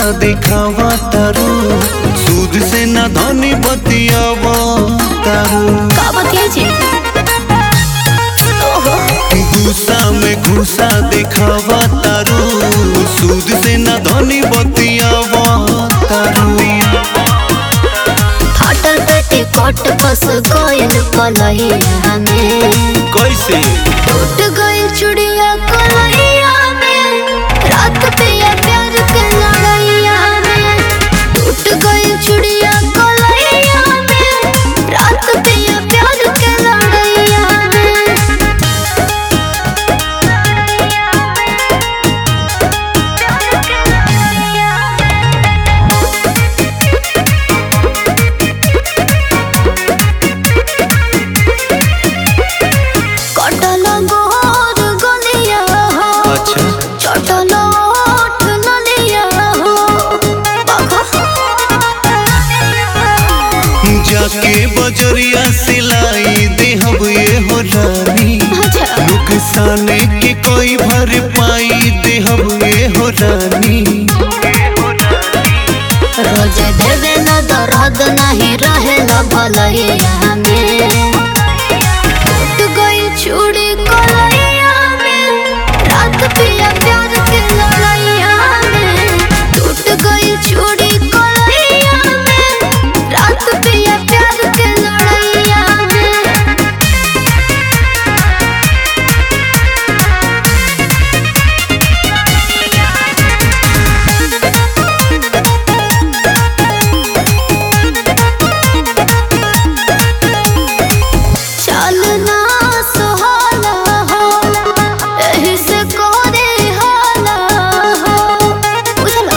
दिखावा तारू सूद से ना धनी बतियावा तारू का बतिया जी ओहो गुस्सा में घुसा दिखावा तारू सूद से ना धनी बतियावा तारू फाटल पेटे कट फस गइल कलहिया में कैसे टूट गइल चुड़िया कलहिया में रात पिया प्यार के लड़ैया में टूट गइल चुड़िया कलहिया में रात पिया प्यार के लड़ैया में प्यार के लड़ैया कटल गोर गलिया हो अच्छा चटल ओठ ललिया हो बाघा जाके बजरिया सिलाई देहब ये हो रानी अच्छा नुकसान के कोई भर पाई देहब ये हो रानी रोज देवे न दर्द नहीं रहे ल भलैया में टूट गई चूड़ी कलैया में रात पिया प्यार के लड़ैया में टूट गई चूड़ी कलैया में रात पिया प्यार के लड़ैया में चलना सुहाला हो एही से कोरे हाला हो बुझलो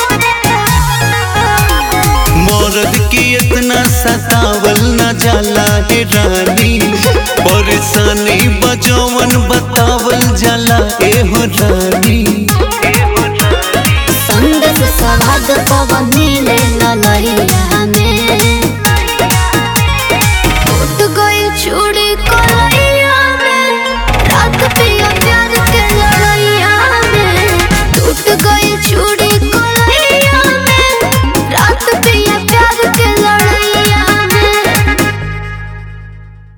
मर्द की इतना सतावल न जाला हे रानी परेशानी बजौवन बतावल जाला ए हो रानी